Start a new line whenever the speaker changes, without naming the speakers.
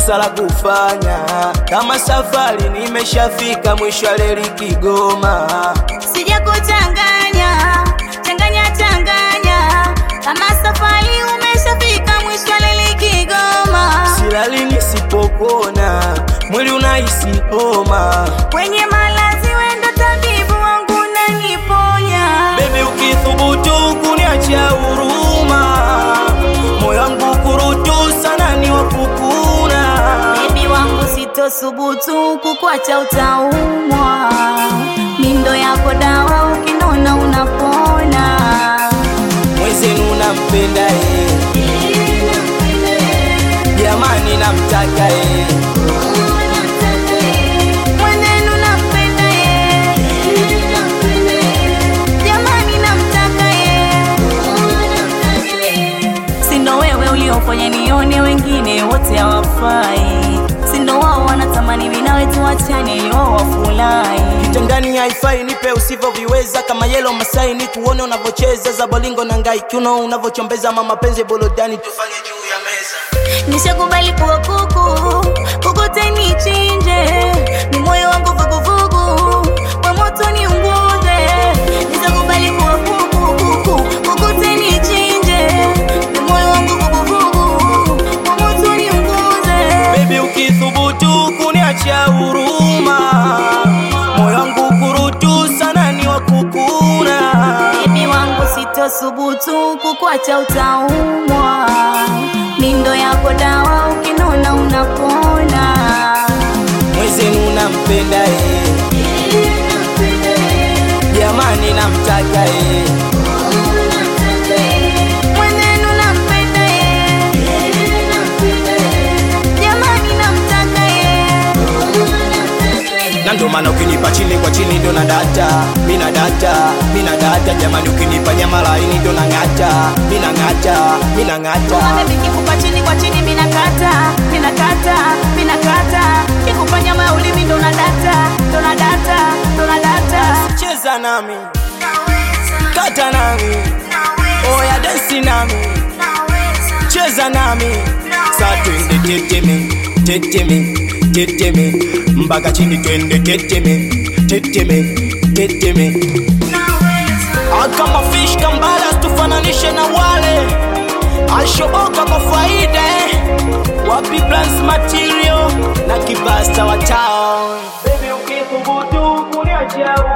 kosa la kufanya kama safari nimeshafika mwisho wa reli Kigoma.
Sijakuchanganya, changanya changanya, kama safari umeshafika mwisho wa leli Kigoma.
Silali nisipopona, mwili unahisi homa.
Kwenye malazi wendo tabibu wangu unaniponya.
Baby, ukithubutu kuniacha huruma, moyo wangu kurutu sana ni wafukuna.
Bibi wangu sitosubutu kukwacha utaumwa. Mindo yako dawa ukinona unapona.
Mwezenu nampenda ye, jamani namtaka ye,
Mwenenu nampenda ye. Jamani namtaka ye. Sindo wewe uliofanya nione wengine wote hawafai. Sindo wao wanatamani mimi nawe tuachane ili wao wafurahi.
kitandani haifai, nipe usivyoviweza kama yelo Masai, ni kuone unavyocheza za bolingo na ngai, kiuno unavyochombeza mama penzi bolodani, tufanye juu ya meza.
Nishakubali kuwa kuku, kukute nichinje, ni moyo wangu vuguvugu, kwa moto niunguze. Nishakubali kuwa kuku, kuku, kukute nichinje, ni moyo wangu vuguvugu, kwa moto niunguze.
Baby, ukithubutu kuniacha huruma, moyo wangu kurutu sana ni wakukuna.
Bibi wangu sitosubutu kukwacha utaumwa, mindo yako dawa ukinona unapona.
Mwezenu nampenda ye, jamani namtaka ye,
Mwenenu nampenda ye, jamani namtaka ye.
na ndo maana ukinipa chini kwa chini ndo na data, mina data, mina data, jamani ukinipa nyama laini ndo nang'ata, mina ng'ata, mina ng'ata.
Baby kikupa chini kwa chini mina kata, mina kata, mina kata. Kikupa nyama ya ulimi ndo na data, ndo na data, ndo na data.
Cheza nami, kata nami, oya densi nami, cheza nami, sa twende teteme, teteme, teteme, mpaka chini twende teteme, teteme, teteme. Ah, kama fish kambala tufananishe na wale ashoboka kwa faida eh. wapi plans material na kibasta wa town baby ukithubutu kuniacha